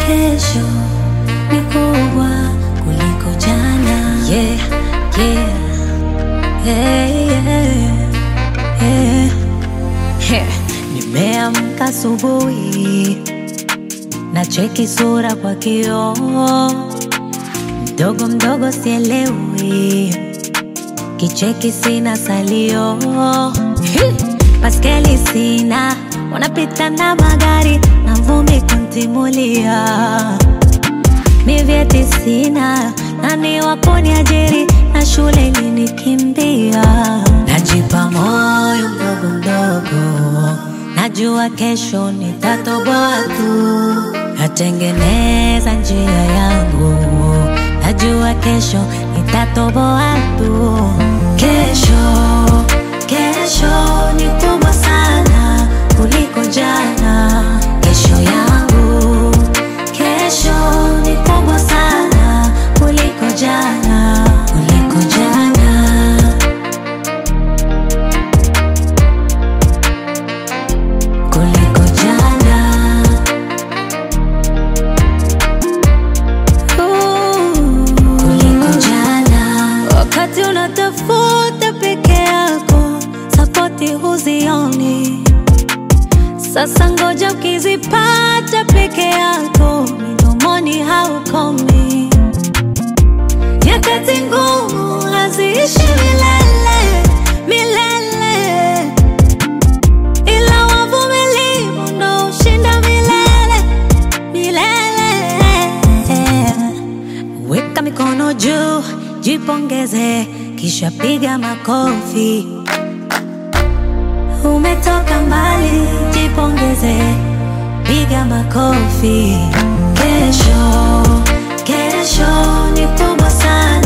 kesho ni kubwa kuliko jana. Yeah, yeah, hey, yeah, yeah. Heh, Nimeamka asubuhi na cheki sura kwa kioo, mdogo mdogo sielewi, kicheki sina salio, Hi! baskeli sina, wanapita na magari na vumbi kuntimulia, mi vyeti sina, nani wa kuniajiri na shule ilinikimbia, najipa moyo mdogo mdogo, najua kesho nitatoboa tu, natengeneza njia yangu, najua kesho nitatoboa tu, kesho kesho ni kubwa sana kuliko jana, kesho yangu kesho ni kubwa sana kuliko jana, kuliko jana. kuliko jana. Ooh, kuliko jana. Wakati unatafuta peke yako, sapoti huzioni. Sasa ngoja ukizipata peke yako, midomoni haukomi. Nyakati ngumu haziishi milele milele ila wavumilivu ndo ushinda milele milele. Weka mikono juu, jipongeze, kisha piga makofi. Umetoka mbali, jipongeze, piga makofi. Kesho, kesho ni kubwa sana